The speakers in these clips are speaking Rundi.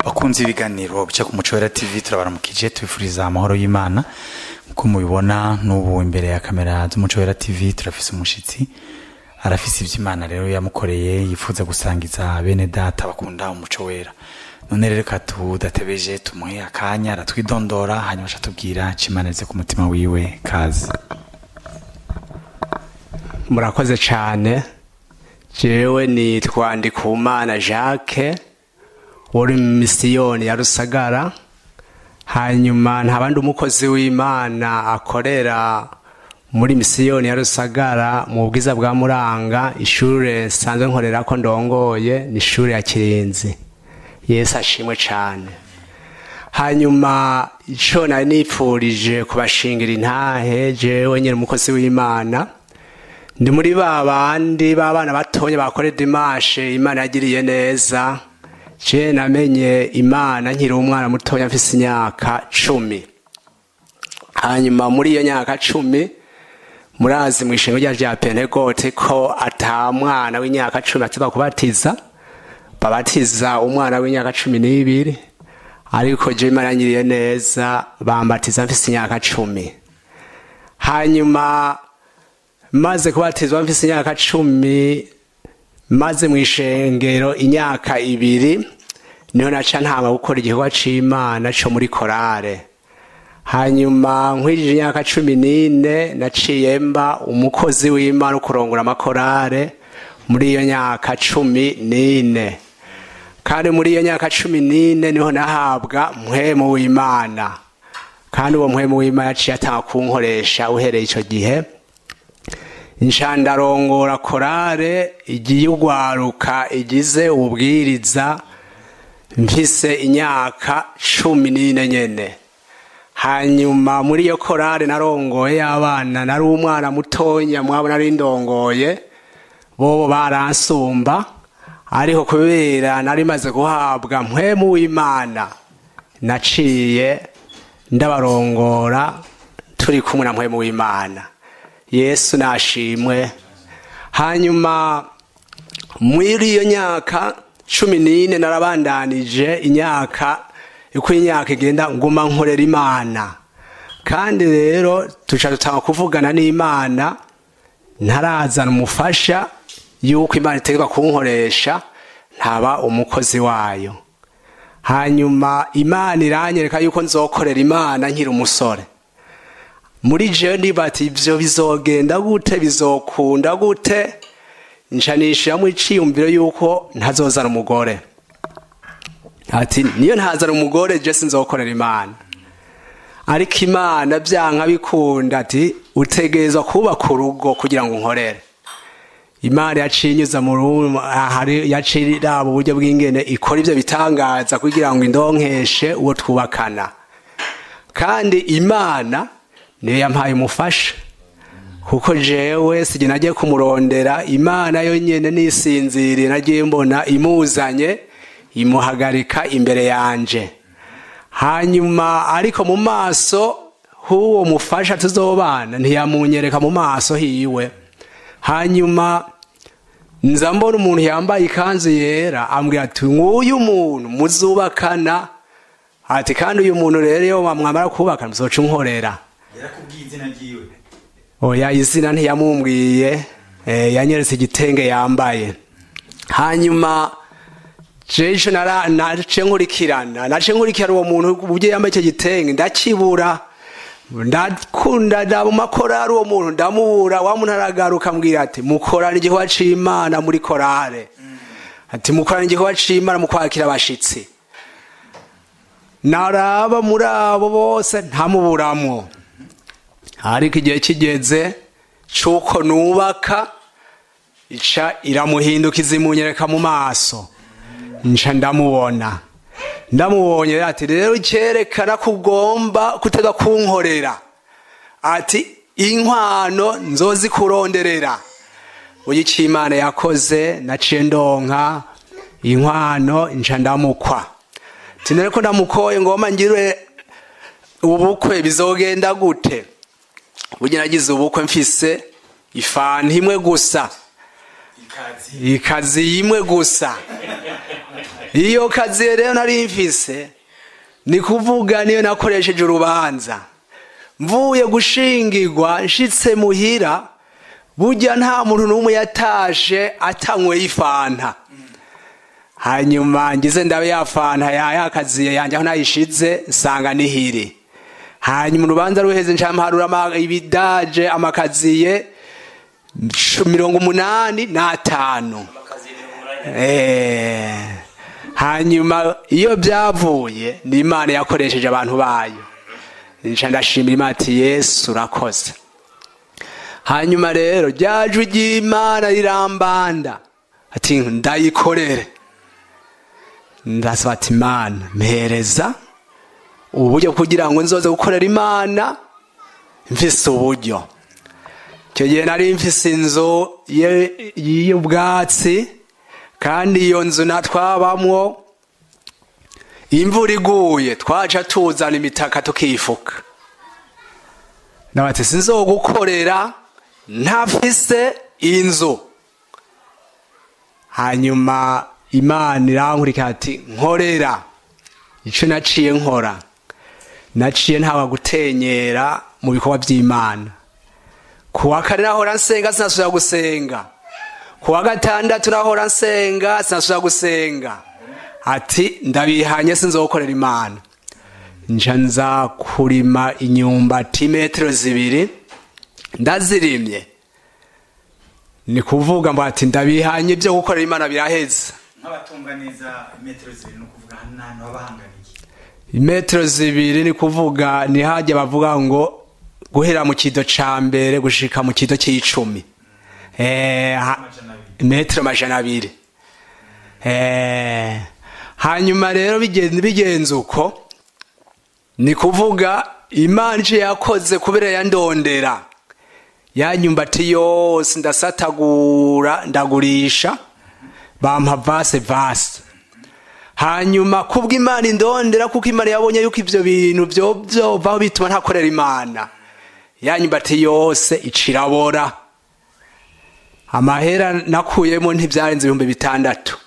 bakunze ibiganiro bica ku muco wera tv turabaramukije tubifuriza amahoro y'imana nk'uko mubibona n'ubu imbere ya kamera z'umuco wera tv turafise umushitsi arafise ivy'imana rero yamukoreye yifuza gusangiza bene data bakunda umuco wera none rero reka tudatebeje tumuhe akanya aratwidondora hanyuma aca tubwira cimanirize ku mutima wiwe kazi murakoze cyane jewe nitwa ndikumana jacques uri mu misiyoni ya rusagara hanyuma nta bandi umukozi w'imana akorera muri misiyoni ya rusagara mu bwiza bwa muranga ishuri nsanzwe nkorera ko ndongoye ni ishuri ya kirinzi yesu ashimwe cyane hanyuma icyo nari nipfurije kubashingira intahe jewe nyine umukozi w'imana ndi muri ba bandi b'abana batonya bakore dimashe imana yagiriye neza je namenye imana nkiri umwana mutoya mfise imyaka cumi hanyuma muri iyo myaka cumi murazi mu ishingo rya rya pentegote ko ata mwana w'imyaka cumi ateba kubatiza babatiza umwana w'imyaka cumi n'ibiri ariko je imana yanyiriye neza bambatiza mfise imyaka cumi hanyuma maze kubatizwa mfise imyaka cumi maze mu ishengero imyaka ibiri niho naca ntanga gukora igikorwa c'imana co muri korale hanyuma nkwirije imyaka cumi n'ine naciye mba umukozi w'imana wo kurongora amakorale muri iyo myaka cumi n'ine kandi muri iyo myaka cumi n'ine niho nahabwa mpwemu w'imana kandi uwo mpwemu w'imana yaciye atanga kunkoresha uhereye ico gihe inshandarongora korale igiye ugwaruka igize ububwiriza mfise imyaka cumi n'ine nyene hanyuma muri iyo korale narongoye y'abana nari umwana mutonya mwabo nari ndongoye bobo baransumba ariko kubera nari maze guhabwa mpwemu w'imana naciye ndabarongora turi kumwe na mpwemu w'imana yesu nashimwe hanyuma muri iyo myaka cumi n'ine narabandanije imyaka uko imyaka igenda nguma nkorera imana kandi rero tuca dutanga kuvugana n'imana ntarazana umufasha yuko imana itegerwa kunkoresha ntaba umukozi wayo hanyuma imana iranyereka yuko nzokorera imana nkiri umusore muri jewe nibati ivyo bizogenda gute bizokunda gute nshanishiramo iciyumviro yuko ntazozana umugore ati niyo ntazana umugore je sinzokorera imana ariko imana vyanka bikunda ati utegerezwa kubaka urugo kugira ngo unkorere imana yaciye inyuza mu hari yaciye iraba uburyo bw'ingene ikora ivyo bitangaza kugira ngo indonkeshe uwo twubakana kandi imana niyo yampaye umufasha kuko jewe sije nagiye kumurondera imana yo nyene nisinziriye nagiye mbona imuzanye imuhagarika imbere yanje hanyuma ariko mu maso h'uwo mufasha tuzobana ntiyamunyereka mu maso hiwe hanyuma nza mbona umuntu yambaye ikanzu yera ambwira ati nk'uyu muntu muzubakana ati kandi uyu muntu rero iyo mwamara kubakana muzoca unkorera yarakubwiye izina ryiwe oya izina ntiyamumbwiye yanyeretse igitenge yambaye hanyuma jeje nace nkurikirana nace nkurikirana uwo muntu uburyo yambaye icyo gitenge ndakibura ndakunda ndaba makorari uwo muntu ndamubura wa muntu aragaruka ambwira ati mukorana igikorwa c'imana muri korale ati mukorana igikorwa c'imana mu kwakira abashitsi naraba muri abo bose ntamuburamwo ariko igihe kigeze c'uko nubaka ica iramuhindukiza imunyereka mu maso nca ndamubona ndamubonye ati rero cyerekana ko ugomba kutega kunkorera ati inkwano nzozi kuronderera uyu icyo imana yakoze naciye ndonka inkwano nca ndamukwa tinere ko ndamukoye ngoma ngire ubukwe bizogenda gute burya nagize ubukwe mfise ifanta imwe gusa ikazi imwe gusa iyo kazi rero nari mfise ni kuvuga niyo nakoresheje urubanza mvuye gushingirwa nshitse muhira burya nta muntu n'umwe yatashe atanyweye ifanta hanyuma ngize ndabe ya fanta ya yakaziye yanjye aho nayishize nsanga nihiri hanyuma urubanza ruheze nshamharura ibidaje amakaziye mirongo umunani n'atanu Eh, hanyuma iyo byavuye ni imana yakoresheje abantu bayo nca ndashimira imana ati yesu urakoze hanyuma rero ryajwi ry'imana rirambanda ati ndayikorere ndasaba ati imana mpereza uburyo kugira ngo nzoze gukorera imana mfise uburyo icyo gihe nari mfise inzu ye- y'ubwatsi kandi iyo nzu na twabamwo imvura iguye twaca tuzana imitaka tukifuka nabati sinzogukorera ntafise inzu hanyuma imana irankurika ati nkorera icyo naciye nkora naciye ntawe gutenyera mu bikorwa by'imana ku wa kane nahora nsenga sinasubira gusenga ku wa gatandatu nahora nsenga sinasubira gusenga ati ndabihanye sinzokorera imana nja nza kurima inyumbati metero zibiri ndazirimye ni kuvuga ngo ati ndabihanye ibyo gukorera imana biraheze nk'abatunga neza metero zibiri ni ukuvuga hano n'ahantu haba hanganiye imetero zibiri ni kuvuga ni hajya bavuga ngo guhera mu kido ca mbere gushika mu kido c'icumi Eh, ha- amajana abiri metero amajana abiri Eh, hanyuma rero bigenze bigenze uko ni kuvuga imana ico yakoze kubera yandondera yanyumbati yose ndasatagura ndagurisha bampa vase vase hanyuma kubwo imana indondera kuko imana yabonye yuko ivyo bintu vyo vyovaho bituma ntakorera imana yanyumbati yose icirabora amahera nakuyemo ntibyarenze ibihumbi bitandatu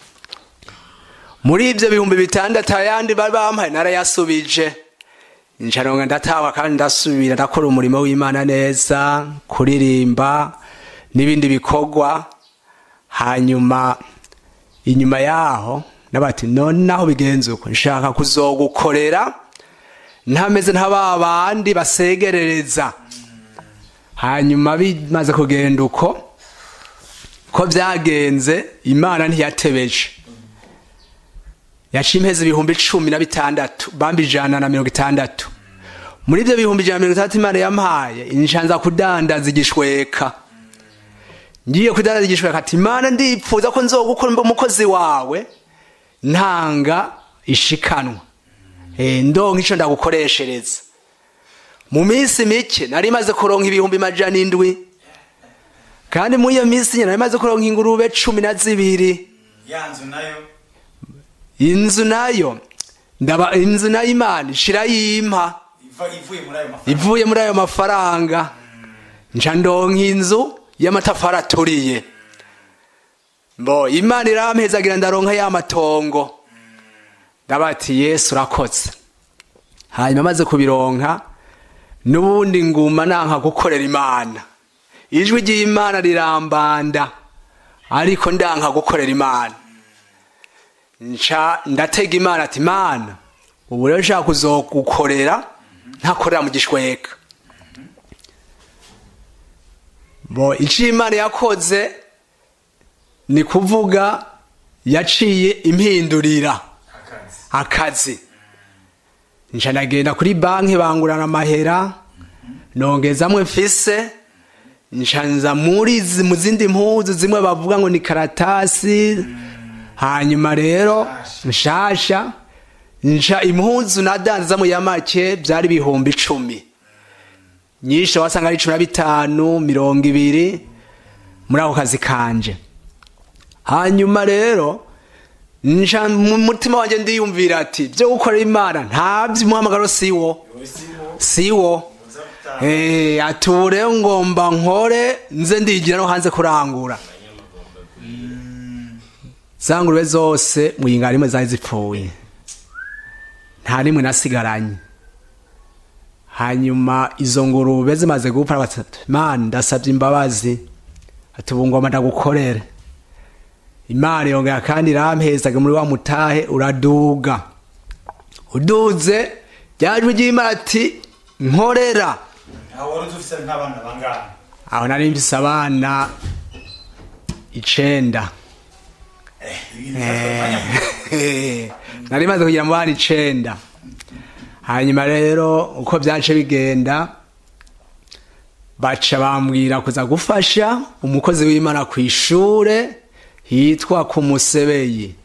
muri ibyo bihumbi bitandatu ayandi bari bampaye narayasubije ncaronga ndataha kandi ndasubira ndakora umurimo w'imana neza kuririmba n'ibindi bikorwa hanyuma inyuma yaho nabati none naho bigenze uko nshaka kuzogukorera ntameze nka ba bandi basegerereza hanyuma bimaze kugenda uko ko byagenze imana ntiyatebeje yaciye impezi ibihumbi cumi na bitandatu bambi ijana na mirongo itandatu muri ibyo bihumbi ijana na mirongo itandatu imana yampaye inshanza kudandaza igishweka ngiye kudandaza igishweka ati imana ndipfuza ko nzogukora umukozi wawe ntanga ishikanwa Eh, ndonka ico ndagukoreshereza mu minsi mike nari maze kuronka ibihumbi majana indwi kandi muri iyo minsi nyine nari maze kuronka ingurube cumi na zibiri ya nzu nayo inzu nayo ndaba inzu nayo imana ishira yimpa iva ivuye muri ayo mafaranga ivuye muri ayo mafaranga nca ndonka inzu y'amatafari aturiye mbo imana irampezagira ndaronka ya matongo ndabati yesu urakoze hanyuma amaze kubironka n'ubundi nguma nanka gukorera imana ijwi ry'imana rirambanda ariko ndanka gukorera imana nca ndatega imana ati imana ubu rero nshaka kuzogukorera ntakorera mu gishweka bo icyo imana yakoze ni kuvuga yaciye impindurira akazi akazi nca ndagenda kuri banki bangurana amahera nongezamwe mfise nca nza muri zi- mu zindi mpuzu zimwe bavuga ngo ni karatasi hanyuma rero nshasha nca impuzu nadanzamo ya make byari ibihumbi icumi nyinshi wasanga ari cumi na bitanu mirongo ibiri muri ako kazi kanje hanyuma rero nca mu mutima wanjye ndiyumvira ati byo gukorera imana ntabyo umuhamagaro siwo siwo Eh, ati ubu rero ngomba nkore nze ndigira no hanze kurangura za ngurube zose mu yinga rimwe zari zipfuye nta rimwe nasigaranye hanyuma izo ngurube zimaze gupfa batatu imana ndasabye imbabazi ati ubu ngoma ndagukorere imana yongera kandi irampezaga muri wa mutahe uraduga uduze ryajwe ry'imana ati nkorera aho wari ufise nk'abana bangana aho nari mfise abana icenda nari maze kugira mu bana icenda hanyuma rero uko byace bigenda baca bambwira kuza gufasha umukozi w'imana ku ishure hitwa ku musebeyi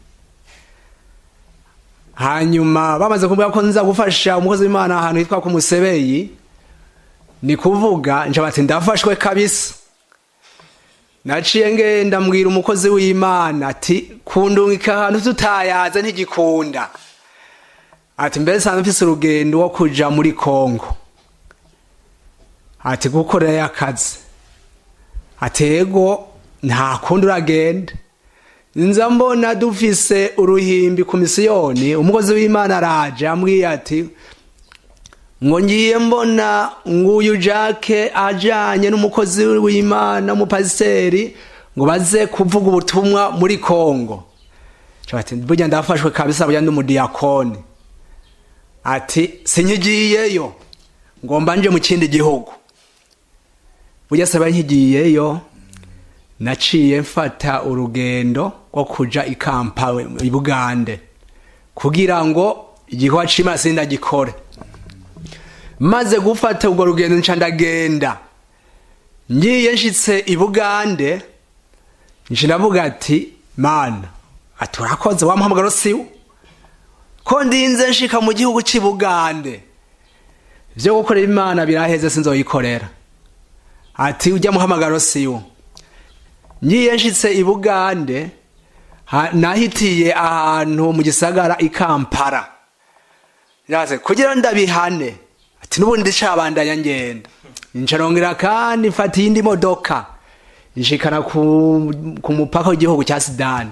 hanyuma bamaze kuvuga ko nza gufasha umukozi w'imana ahantu hitwa ku musebeyi ni kuvuga nca bati ndafashwe kabisa naciye ngenda mbwira umukozi w'imana ati kundungika ahantu tutayaze ntigikunda ati mbere sanzwe mfise urugendo wo kuja muri kongo ati gukorerayo akazi ati ego nta kundi uragenda nza mbona dufise uruhimbi ku misiyoni umukozi w'imana araje ambwiye ati ngo ngiye mbona nguyu jake ajanye n'umukozi w'imana umupasiteri ngo baze kuvuga ubutumwa muri kongo ati burya ndafashwe kabisa burya ndi umudiyakoni ati sinyigiyeyo ngomba nje mu kindi gihugu burya saba nkigiyeyo naciye mfata urugendo rwo kuja i kampala i bugande kugira ngo igikorwa c'imana sindagikore maze gufata urwo rugendo nca ndagenda ngiye nshitse i bugande nje ndavuga ati mana ati urakoze wamuhamagaro siwo ko ndinze nshika mu gihugu c'i bugande vyo gukorera imana biraheze sinzoyikorera ati ujya muhamagaro siwo ngiye nshitse i bugande nahitiye ahantu mu gisagara i kampala kugira ndabihane ati n'ubundi ndicabandanya ngenda ncarongera kandi mfata iyindi modoka nshikana ku mupaka w'igihugu cya sudani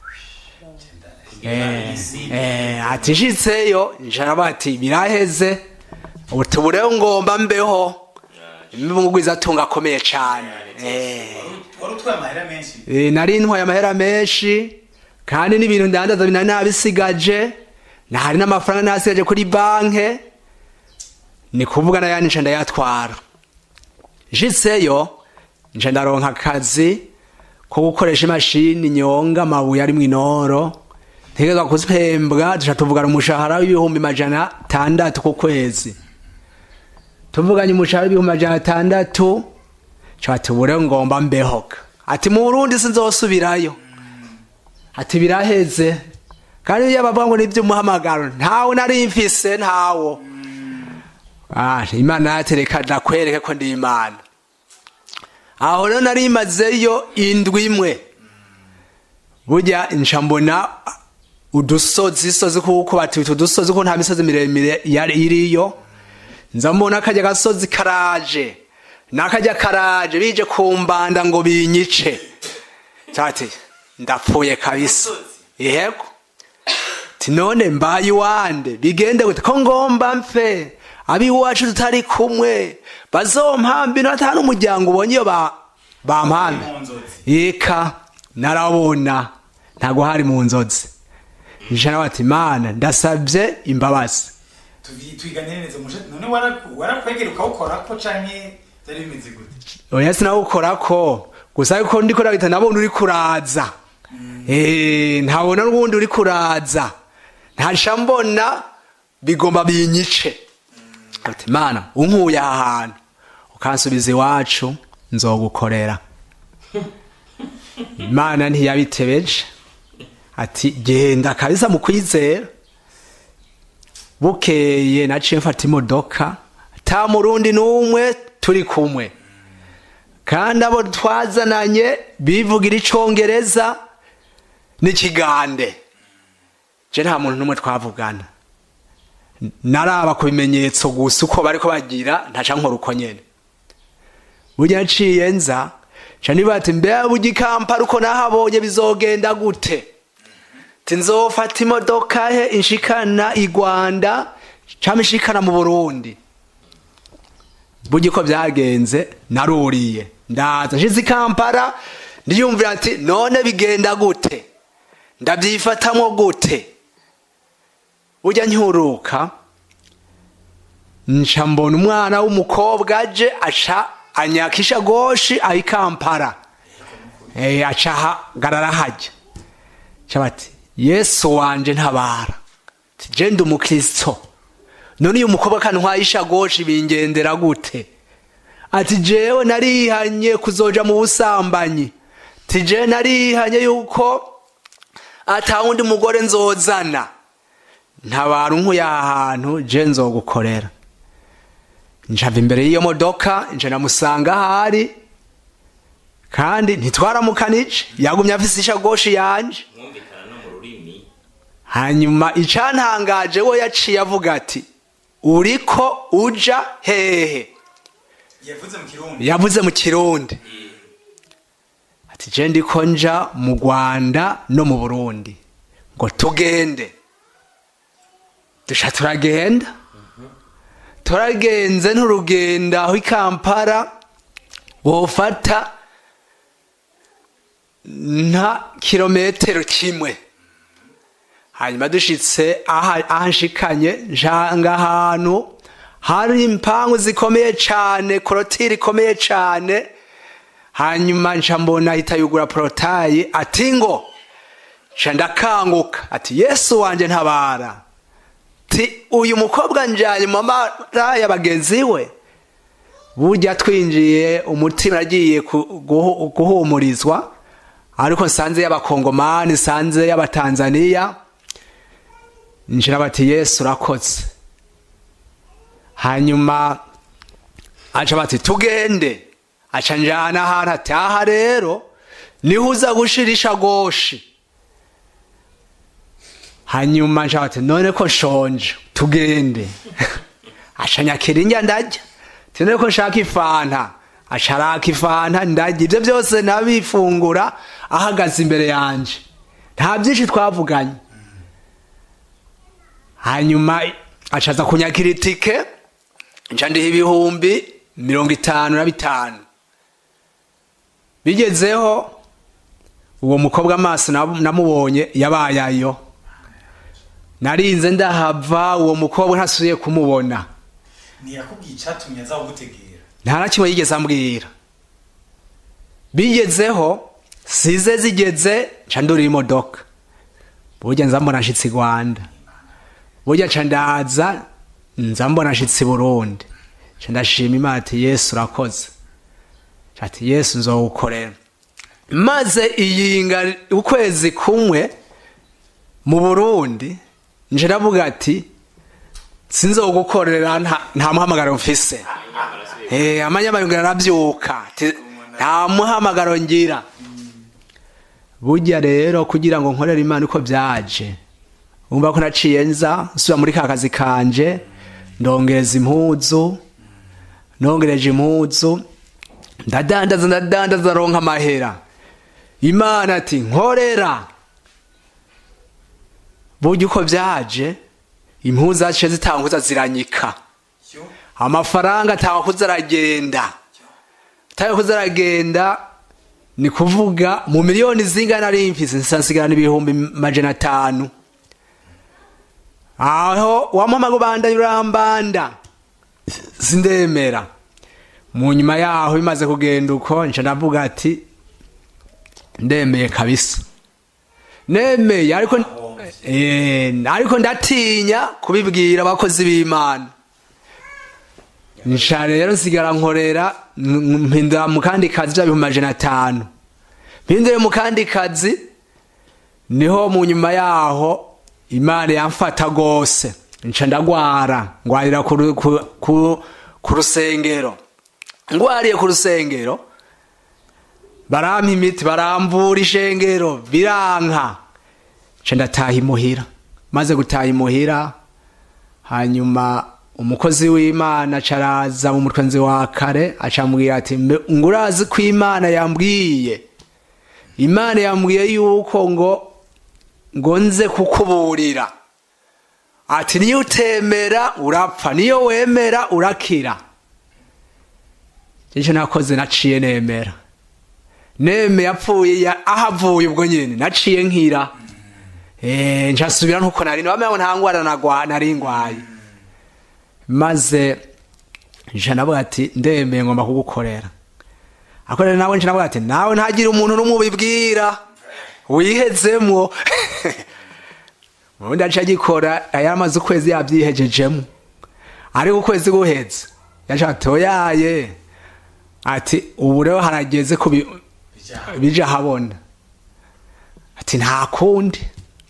ati nshitseyo ncaraba ati biraheze ubu rero ngomba mbeho imibungwiza atunga akomeye cyane wari utwaye amahera menshi nari ntwaye amahera menshi kandi n'ibintu ndandaza binari nabisigaje ntahari n'amafaranga nasigaje kuri banke ni kuvuga nayandi nca ndayatwara nshitseyo nca ndaronka akazi ko gukoresha imashini nyonga amabuye ari mu inoro ntegerezwa kuzihembwa duca tuvugana umushahara w'ibihumbi majana atandatu ku kwezi tuvuganye umushahara w'ibihumbi majana atandatu ca tubure ngomba mbehoka ati mu burundi sinzosubirayo ati biraheze kandi iyo bavuga ngo n'ivy'umuhamagaro ntawe nari mfise ntawo Ah, imana yatereka ndakwereke ko ndi imana aho rero nari mazeyo indwi imwe burya nca mbona udusozi isozi kuko batwita udusozi ko nta misozi miremire yari iriyo nza mbona akajya gasozi karaje nakajya karaje bije kumbanda ngo binyice tati ndapfuye kabisa yego ti none mbaye iwande bigende gute ko ngomba mfe abiwacu tutari kumwe bazompambira ata n'umuryango ubonye iyo bampambe yeka narabona ntago hari mu nzozi njana bati mana ndasabye imbabazi twiganire neza none warakwegera ukawukorako canke byari bimeze gute oya sinawukorako gusa ariko ndiko ndabita nabona uri kuraza eh ntabona n'ubundi uri kuraza ntasha mbona bigomba binyice ati mana unkuye aha hantu ukansubiza iwacu nzogukorera imana ntiyabitebeje ati genda kabisa mu kwizera bukeye naciye mfata imodoka ta murundi n'umwe turi kumwe kandi abo twazananye bivugira icongereza n'ikigande je nta muntu n'umwe twavugana naraba ku bimenyetso gusa uko bariko bagira ntaca nkora uko nyene burya nciye nza ca niba ati mbega burya ikampara uko nahabonye bizogenda gute ati nzofata imodoka he inshikana i rwanda cyangwa inshikana mu burundi burya uko byagenze naruriye ndaza nshize i kampala ndiyumvira ati none bigenda gute ndabyifatamo gute ujya ncyuruka nca mbona umwana w'umukobwa aje aca anyaka ishagoshi aho i kampala Eh, aca ahagarara hajya Aca bati yesu wanje ntabara Ati, je ndi umukristo none uyu mukobwa kantwaye ishagoshi bingendera gute ati jewe narihanye kuzoja mu busambanyi ati je narihanye yuko ata wundi mugore nzozana ntabara unkuye aha hantu je nzogukorera njava imbere y'iyo modoka nje namusanga ahari kandi ntitwaramukanije yagumye afise ishagoshi yanje mwumvikana no mu rurimi hanyuma icantangaje we yaciye avuga ati uriko uja hehe yavuze mu kirundi yavuze mu kirundi ati je ndiko nja mu rwanda no mu burundi ngo tugende dusha turagenda turagenze nturugenda aho i kampala wofata nta kilometero kimwe hanyuma dushitse aha aha nshikanye njanga ahantu hari impangu zikomeye cane korotire ikomeye cane hanyuma nca mbona ahita yugura porotayi ati ngo nca ndakanguka ati yesu wanje ntabara ti uyu mukobwa njanye mu mabara ya bagenzi we burya twinjiye umutima agiye guhumurizwa ariko nsanze y'abakongomani nsanze y'abatanzaniya njira bati yesu urakoze hanyuma aca bati tugende aca njana ahantu ati aha rero niho uza gushira ishagoshi hanyuma nca bati none ko nshonje tugende aca nyakira indya ndarya ati none ko nshaka ifanta aca araka ifanta ndarya ibyo byose nabifungura ahagaze imbere yanje nta byinshi twavuganye hanyuma acaza kunyakira itike nca ndiha ibihumbi mirongo itanu na bitanu bigezeho uwo mukobwa amaso namubonye yabaye ayo narinze ndahava uwo mukobwa ntasubiye kumubona ntiyakubwiye icyatumye aza kugutegera nta na kimwe yigeze ambwira bigezeho size zigeze nca ndura imodoka burya nza mbona nshitsi i rwanda burya nca ndaza nza mbona nshitsi i burundi nca ndashima imana ati yesu urakoze ati yesu nzowukorera maze iyinga ukwezi kumwe mu burundi nje ndavuga ati sinzogukorera nta muhamagaro mfise amanyamayungiro arabyuka nta muhamagaro ngira burya rero kugira ngo nkorere imana uko byaje wumva ko naciye nza nsubira muri ka kazi kanje ndongereza impuzu nongereje impuzu ndadandaza ndadandaza ronka amahera imana ati nkorera burya uko byaje impuzu zaciye zitanguza ziranyika amafaranga atakuza aragenda atakuza aragenda ni kuvuga mu miliyoni zingana ari mfise nsansigarana ibihumbi majana atanu aho wampamaga ubanda urambanda sindemera mu nyuma yaho bimaze kugenda uko nca ndavuga ati ndemeye kabisa nemeye ariko ariko ndatinya kubibwira abakozi b'imana nca rero nsigara nkorera mpindura mu kandi kazi bya bihumbi majana atanu mpindure mu kandi kazi niho mu nyuma yaho imana yamfata rwose nca ndagwara ngwarira ku rusengero ngwariye ku rusengero barampa imiti baramvura ishengero biranka nca ndataha imuhira maze gutaha imuhira hanyuma umukozi w'imana acaraza mu mutwe nzi wa kare acambwira ati ngo urazi ko imana yambwiye imana yambwiye yuko ngo ngo nze kukuburira ati niyo utemera urapfa niyo wemera urakira icyo nakoze naciye nemera neme yapfuye aho avuye ubwo nyine naciye nkira nshasubira nkuko nari bamenya ngo nta ndwara nari ndwaye maze nje navuga ati ndemeye ngomba kugukorera akorera nawe nje navuga ati nawe ntagire umuntu n'umwe ubibwira wihezemwo ubundi aca agikora yari amaze ukwezi yabyihejejemo ariko ukwezi guheze yaca atoyaye ati ubu rero harageze ko bija habona ati nta kundi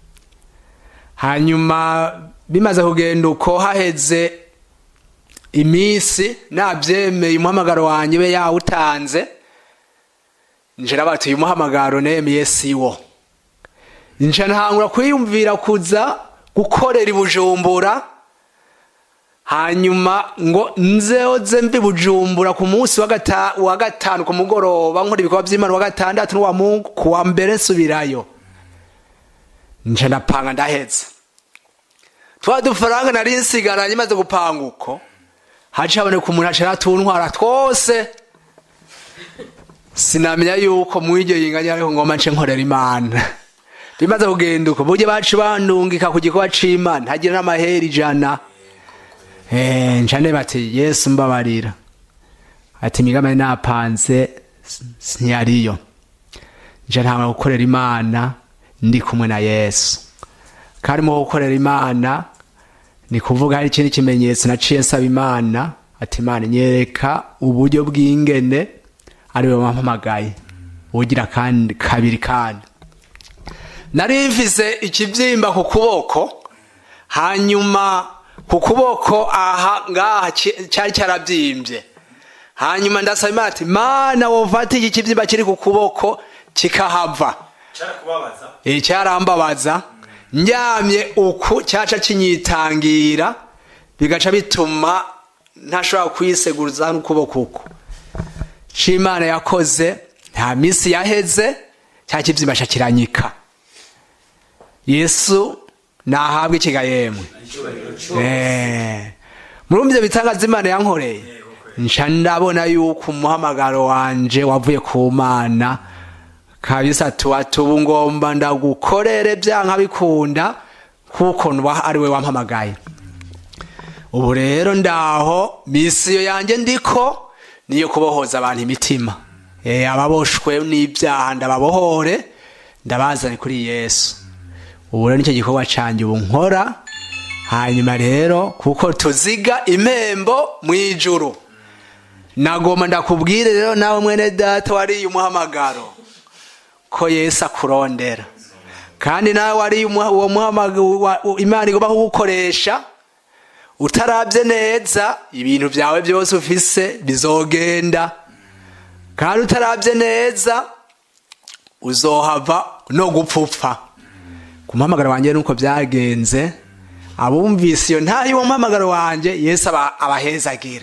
hanyuma bimaze kugenda uko haheze iminsi nabyemeye umuhamagaro wanjye be yawutanze nje nabati uyu muhamagaro nemeye siwo nje ntangura kwiyumvira kuza gukorera ibujumbura hanyuma ngo nzeoze mbi bujumbura ku munsi wa gatanu ku mugoroba nkora ibikorwa by'imana wa gatandatu n'uwa mungu ku wa mbere nsubirayo nje ndapanga ndahetse twa dufaranga nari nsigaranye maze gupanga uko haciye haboneka umuntu acara tuntwara twose sinamenya yuko mu iryo yinganya ariko ngoma nce nkorera imana bimaze kugenda uko buryo bacu bandungika ku gikorwa c'imana ntagira n'amahera ijana ncane bati yesu mbabarira ati imigambi napanze ntiyariyo nje ntanga gukorera imana ndi kumwe na yesu kandi mu gukorera imana ni kuvuga hari ikindi kimenyetso naciye nsaba imana ati imana nyereka uburyo bw'ingene ariwe wampamagaye ugira kandi kabiri kandi nari mvise ikibyimba ku kuboko hanyuma ku kuboko aha ngaha cyari cyarabyimbye hanyuma ndasaba imana ati mana wovata iki kibyimba kiri ku kuboko kikahava cyarambabaza ndyamye uku cyaca kinyitangira bigaca bituma ntashobora kwiseguza n'ukuboko uku imana yakoze nta minsi yaheze cya kibyimba kiranyika yesu nahabwe ikigayemwe muri ibyo bitangaza imana yankoreye nca ndabona yuko umuhamagaro wanje wavuye ku mana kabisa tuba ngomba ndagukorere byanka bikunda kuko ari we wampamagaye ubu rero ndaho misiyo yanjye ndiko niyo kubohoza abantu imitima ababoshwe n'ibyaha ndababohore ndabazane kuri yesu ubu rero nicyo gikorwa cyanjye ubu nkora hanyuma rero kuko tuziga impembo mu ijuru nagomba ndakubwire rero nawe mwene data wariye umuhamagaro ko yesu akurondera kandi nawe wariye uwo muhamagaro imana igomba kugukoresha utarabye neza ibintu byawe byose ufise bizogenda kandi utarabye neza uzohava no gupfupfa ku muhamagaro wanjye nuko byagenze abumvise iyo ntayo uwo muhamagaro wanjye yesu abahezagire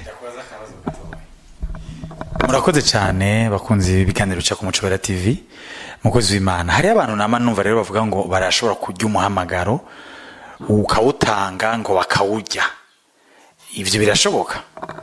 murakoze cyane bakunze ibiganiro bica ku mucobera tv mukozi w'imana hariho abantu nama numva rero bavuga ngo barashobora kurya umuhamagaro ukawutanga ngo bakawurya ibyo birashoboka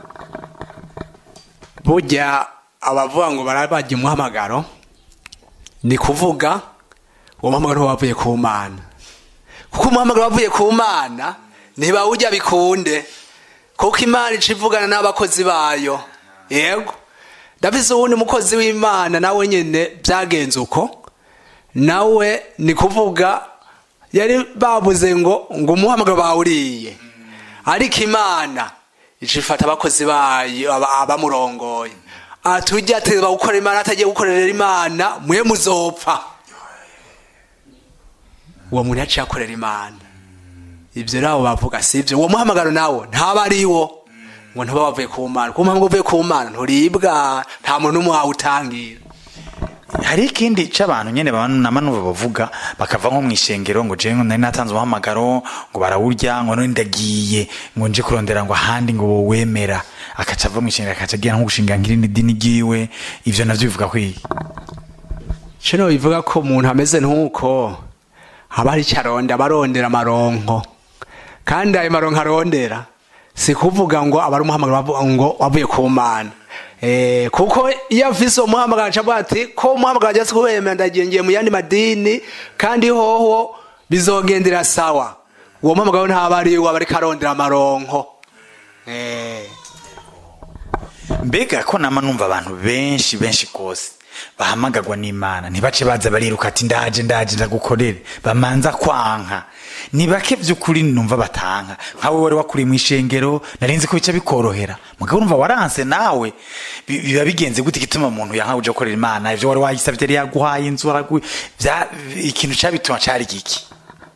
burya abavuga ngo barabajya umuhamagaro ni kuvuga uwo muhamagaro wavuye ku mana kuko umuhamagaro wavuye ku mana ntibawujya bikunde kuko imana ica ivugana n'abakozi bayo yego ndabise uwundi mukozi w'imana nawe nyine byagenze uko nawe ni kuvuga yari babuze ngo ngo umuhamagaro bawuriye ariko imana ica ifata abakozi bayo abamurongoye atujya ateza gukora imana atagiye gukorera imana mwe muzopfa uwo muntu yaciye akorera imana ibyo rero bavuga si ibyo uwo muhamagaro nawo ntaba ari wo ngo ntuba wavuye ku mana kuko mpamvu uvuye ku mana nturibwa nta muntu n'umwe wawutangira hari ikindi cy'abantu nyine nama n'ubu bavuga bakava nko mu ishengero ngo jewe nari natanze umuhamagaro ngo barawurya ngo none ndagiye ngo nje kurondera ngo ahandi ngo wowemera akaca ava mu ishengero akaca agira nko gushinga nk'irindi dini ryiwe ivyo navyo bivuga ko iyi kino bivuga ko umuntu ameze nk'uko haba hari icyo arondera abarondera amaronko kandi ayo maronko arondera si kuvuga ngo aba ari umuhamagaro bavuga ngo wavuye ku mana Eh, kuko iyo afise uwo muhamagaro aca avuga ati ko umuhamagaro ajya kubemera ndagiye ngiye mu yandi madini kandi hoho bizogendera sawa uwo muhamagaro ntaba ari we aba ariko arondera amaronko Eh. mbega ko nama numva abantu benshi benshi rwose bahamagagwa n'imana ntibace baza bariruka ati ndaje ndaje ndagukorere bamanza kwanka ni bake by'ukuri numva batanka nkawe wari wakuriye mu ishengero narinzi ko bica bikorohera mugabo urumva waranse nawe bi- biba bigenze gute igituma umuntu yanka uje gukorera imana ivyo wari wayisavye yari yaguhaye inzu waraguye vya ikintu cabituma cari giki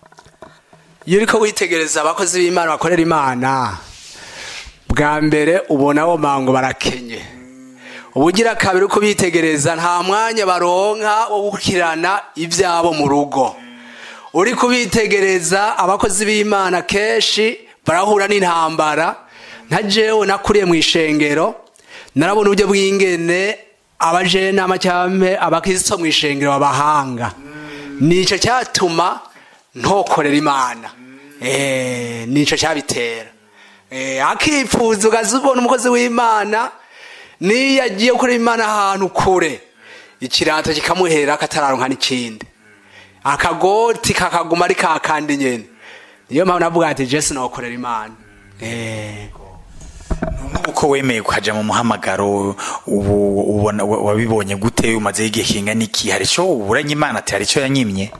iyo uriko witegereza abakozi b'imana bakorera imana bwa mbere ubona bo mango barakenye ubugira kabiri uko bitegereza nta mwanya baronka wo gukirana ibyabo mu rugo uri kubitegereza abakozi b'imana kenshi barahura n'intambara nka jewe nakuriye mu ishengero narabona uburyo bw'ingene abajenama cyangwa abakristo mu ishengero babahanga nicyo cyatuma ntokorera imana Eh, nicyo cyabitera Eh, akipfuza ukaza ubona umukozi w'imana niyo agiye gukorera imana ahantu kure ikirato kikamuhera akatararonka n'ikindi akagoti kakaguma ari kakandi nyene niyo mpamvu navuga ati jesi nokorera imana Eh. uko wemeye kuhaja mu muhamagaro ubu ubona wa- wabibonye gute umaze igihe kingana iki hari ico uburanye imana ati hari ico yanyimye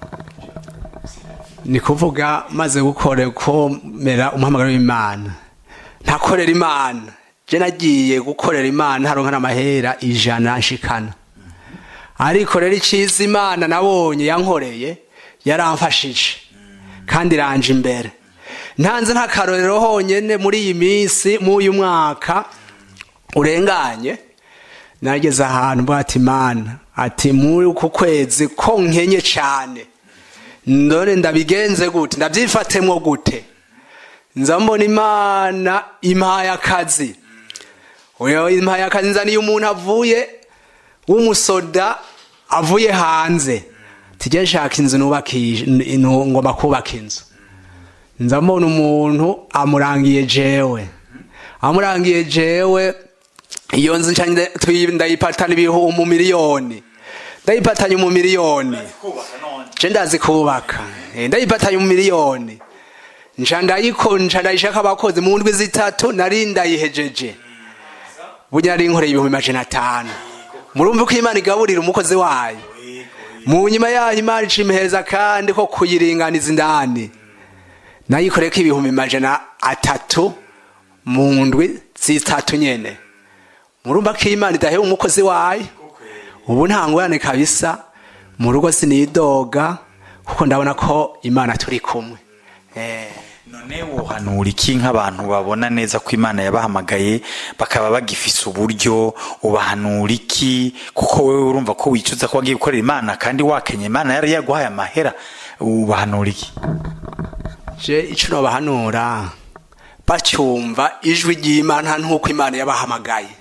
ni kuvuga maze gukora komera umuhamagaro w'imana ntakorera imana je nagiye gukorera imana ntaronka n'amahera ijana nshikana ariko rero iciza imana nabonye yankoreye yaramfashije kandi iranje imbere ntanze nk'akarorero honyene muri iyi minsi muri uyu mwaka urenganye nageze ahantu mvuga ati mana ati muri uku kwezi ko nkenye cane ndone ndabigenze gute ndabyifatemwo gute nza mbona imana impaye akazi uyo impaye akazi nzaniye umuntu avuye w'umusoda avuye hanze tujye nshaka inzu nubakisha ngomba kubaka inzu nza mbona umuntu amurangiye jewe amurangiye jewe iyo nzu nca nde- tuyi- ndayipatana ibihu mu miliyoni ndayipatanye mu miliyoni je ndazi kubaka Eh, ndayipatanye mu miliyoni nca ndayiko nca ndayishaka abakozi mu ndwi zitatu nari ndayihejeje burya nari nkoreye ibihumbi majana atanu murumva ko imana igaburira umukozi wayo mu nyuma yaho imana ica imiheza kandi ko kuyiringaniza indani nayikoreye ko ibihumbi majana atatu mu ndwi zitatu nyene murumva ko imana idaheba umukozi wayo ubu nta ngorane kabisa mu rugo sinidoga kuko ndabona ko imana turi kumwe Eh, none wohanura iki nk'abantu babona neza ko imana yabahamagaye bakaba bagifise uburyo ubahanura iki kuko wewe urumva ko wicuza ko wagiye gukorera imana kandi wakenye imana yari yaguhaye amahera ubahanura iki je ico nobahanura bacyumva ijwi ry'imana nk'uko imana yabahamagaye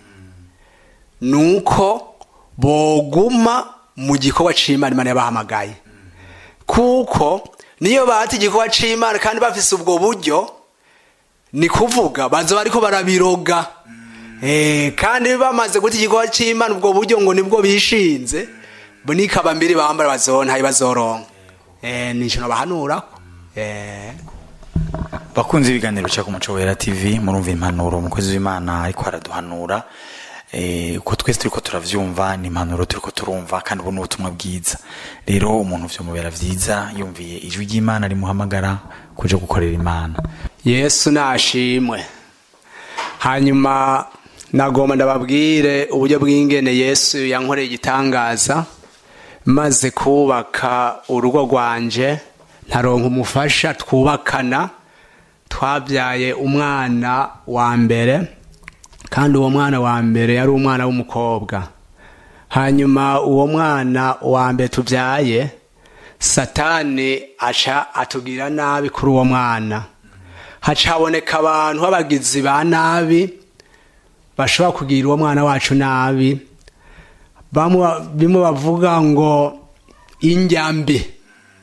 nuko boguma mu gikorwa c'imana imana yabahamagaye kuko niyo bata igikorwa c'imana kandi bafise ubwo buryo ni kuvuga baza bariko barabiroga Eh, kandi bamaze guta igikorwa c'imana ubwo buryo ngo nibwo bishinze bo nikaba mbiri bambara bazontaye bazoronka Eh, nico nobahanurako Eh. bakunze ibiganiro bica ku muco wera tv murumva impanuro umukozi w'imana ariko araduhanura eh, uko twese turiko turavyumva ni impanuro turiko turumva kandi ubu ni ubutumwa bwiza rero umuntu vyomubera vyiza yumviye ijwi ry'imana rimuhamagara kuja gukorera imana yesu nashimwe hanyuma nagomba ndababwire uburyo bw'ingene yesu yankoreye igitangaza maze kubaka urugo rwanje ntaronka umufasha twubakana twabyaye umwana wa mbere kandi uwo mwana wa mbere yari umwana w'umukobwa hanyuma uwo mwana wa mbere tubyaye satani aca atubwira nabi kuri uwo mwana haca haboneka abantu b'abagizi ba nabi bashobora kugira uwo mwana wacu nabi bamwe bimwe bavuga ngo injyambi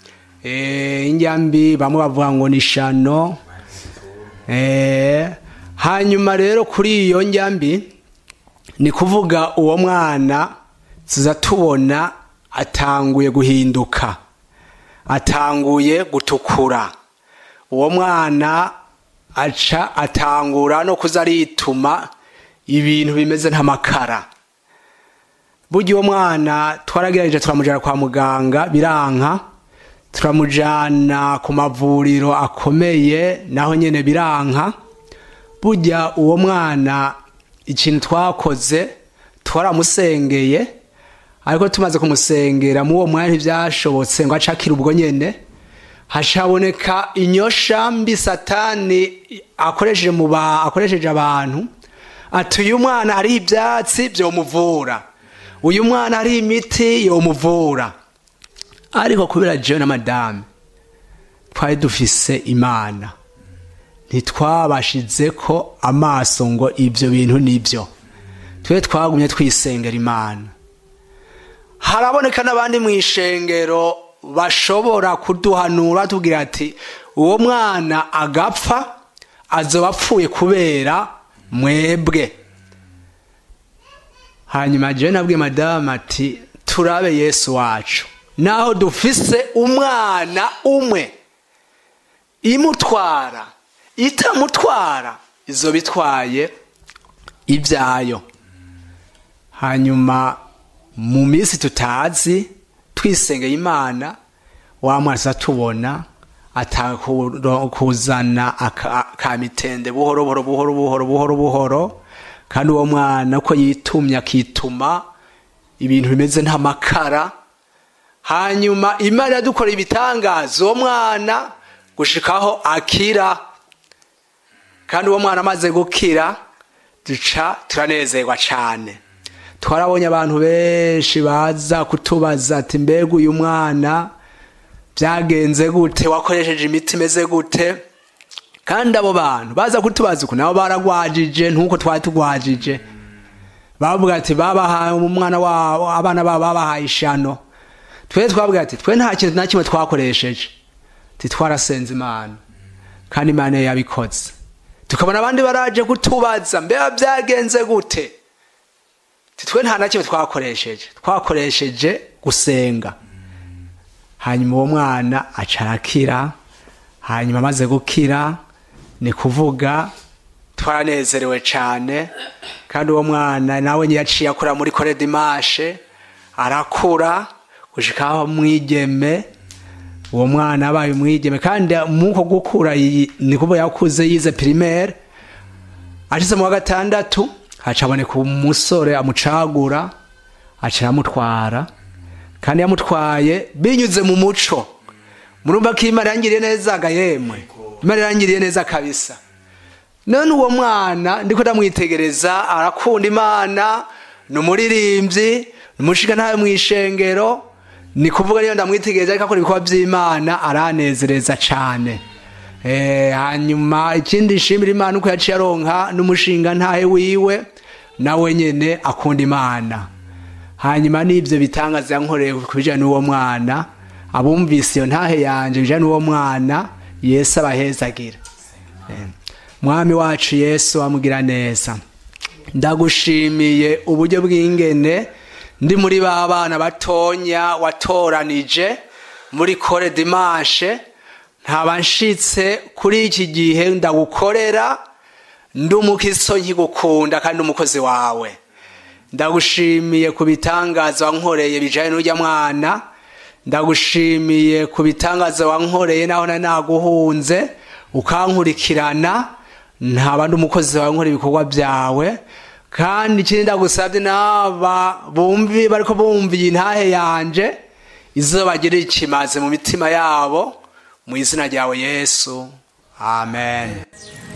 eh, injyambi bamwe bavuga ngo ni shano eh, hanyuma rero kuri iyo njyambi ni kuvuga uwo mwana tuza tubona atanguye guhinduka atanguye gutukura uwo mwana aca atangura no kuza arituma ibintu bimeze nk'amakara burya uwo mwana twaragerageje turamujyana kwa muganga biranka turamujyana ku mavuriro akomeye naho nyine biranka burya uwo mwana ikintu twakoze twaramusengeye ariko tumaze kumusengera muri uwo mwanya ntibyashobotse ngo acakire ubwo nyine hashaboneka inyosha mbi satani akoresheje mu ba akoresheje abantu ati uyu mwana hariho ibyatsi byomuvura uyu mwana hariho imiti yomuvura ariko kubera jewe na madame twari dufise imana ntitwabashize ko amaso ngo ibyo bintu nibyo twe twagumye twisengera imana haraboneka n'abandi mu ishengero bashobora kuduhanura tubwira ati uwo mwana agapfa azoba apfuye kubera mwebwe hanyuma jewe nabwiye madamu ati turabe yesu wacu naho dufise umwana umwe imutwara itamutwara izo bitwaye ibyayo hanyuma mu minsi tutazi twisengeye imana wa mwana tubona atakuzana ka mitende buhoro buhoro buhoro buhoro buhoro buhoro kandi uwo mwana uko yitumye akituma ibintu bimeze nk'amakara hanyuma imana iradukora ibitangaza uwo mwana gushikaho akira kandi uwo mwana amaze gukira duca turanezerwa cyane twarabonye abantu benshi baza kutubaza ati mbega uyu mwana byagenze gute wakoresheje imiti imeze gute kandi abo bantu baza kutubaza uku nabo baragwajije ntuko twari tugwajije bavuga ati babahaye umwana wabo abana babo babahaye ishano twe twavuga ati twe nta kintu na kimwe twakoresheje titwarasenze imana kandi imana yabikoze tukabona abandi baraje kutubaza mbega byagenze gute titwe nta na kimwe twakoresheje twakoresheje gusenga hanyuma uwo mwana aca arakira hanyuma amaze gukira ni kuvuga twaranezerewe cyane kandi uwo mwana nawe yaciye akura muri kore dimashe arakura gushikaho mwigeme uwo mwana abaye umwigeme kandi muko gukura ni kuvuga yakuze yize primaire ashize mu wa gatandatu hacaboneka umusore amucagura aca aramutwara kandi yamutwaye binyuze mu muco murumva ko imana yangiriye neza ga yemwe imana yangiriye neza kabisa none uwo mwana ndiko ndamwitegereza arakunda imana ni umuririmbyi ni umushinga ntawe mu ishengero ni kuvuga niyo ndamwitegereza ariko akora ibikorwa by'imana aranezereza cyane hanyuma ikindi nshimira imana uko yaciye aronka n'umushinga ntahe wiwe nawe nyine akunda imana hanyuma n'ibyo bitangaza yankoreye ku bijyanye n'uwo mwana abumvise iyo ntahe yanjye bijyanye n'uwo mwana yesu abahezagira mwami wacu yesu amugira neza ndagushimiye uburyo bw'ingene ndi muri ba bana batonya watoranije muri kore dimashe ntaba nshitse kuri iki gihe ndagukorera ndi umukiso nkigukunda kandi umukozi wawe ndagushimiye ku bitangaza wankoreye bijyanye n'ujya mwana ndagushimiye ku bitangaza wankoreye naho nari naguhunze ukankurikirana ntaba ndi umukozi wawe nkora ibikorwa byawe kandi ikindi ndagusabye n'aba bumvi bariko bumva iyi ntahe yanje izo bagirira ikimaze mu mitima yabo mu izina ryawe yesu amen